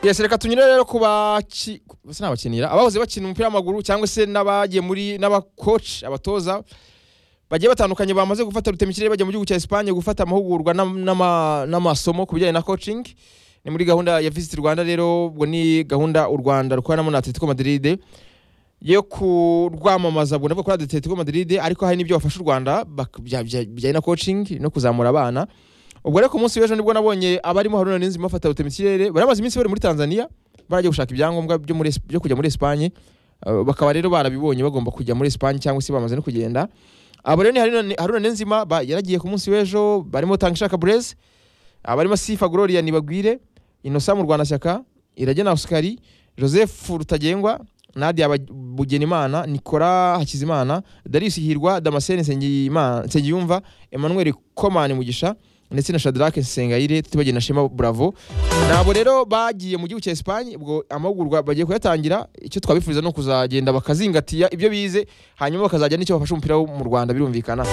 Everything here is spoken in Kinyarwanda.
yesi reka tunyure rero ku baki bose ni abakinira abahoze bakina umupira w'amaguru cyangwa se n'abagiye muri n'abakoci abatoza bagiye batandukanye bamaze gufata rutemikirere bajya mu gihugu cya Espagne gufata amahugurwa n'am- n'ama- n'amasomo ku bijyanye na coaching ni muri gahunda ya Visit Rwanda rero ubwo ni gahunda u Rwanda rukorana na Atletico Madrid yo kurwamamaza ubwo nabwo kuri Atletico Madrid ariko hari n'ibyo bafasha u Rwanda bak- bya- bya- bijyanye na coaching no kuzamura abana ubwo rero ku munsi w'ejo nibwo nabonye abarimo Haruna Niyonzima bafata rutemikirere baramaze iminsi bari muri Tanzania barajya gushaka ibyangombwa byo muri Es- byo kujya muri Espagne Uh, bakaba rero barabibonye bagomba kujya muri Espagne cyangwa se bamaze no kugenda abo rero ni Haruna- haruna nenzima ba- yaragiye ku munsi w'ejo barimo tangishaka bureze abarimo sifa gloria nibagwire inosa mu rwandashyaka iragena oscari joseph rutagengwa nadia Bag- bugenimana nikora hakizimana darius hirwa damascene Nsengiyima- nsengiyumva emmanuel komani mugisha ndetse na shadrake sengayire tutibagiye na shema bravo nabo rero bagiye mu gihugu cya espagne ubwo amahugurwa bagiye kuyatangira icyo twabifuriza ni ukuzagenda bakazingatiya ibyo bize hanyuma bakazajya n'icyo bafasha umupira wo mu rwanda birumvikana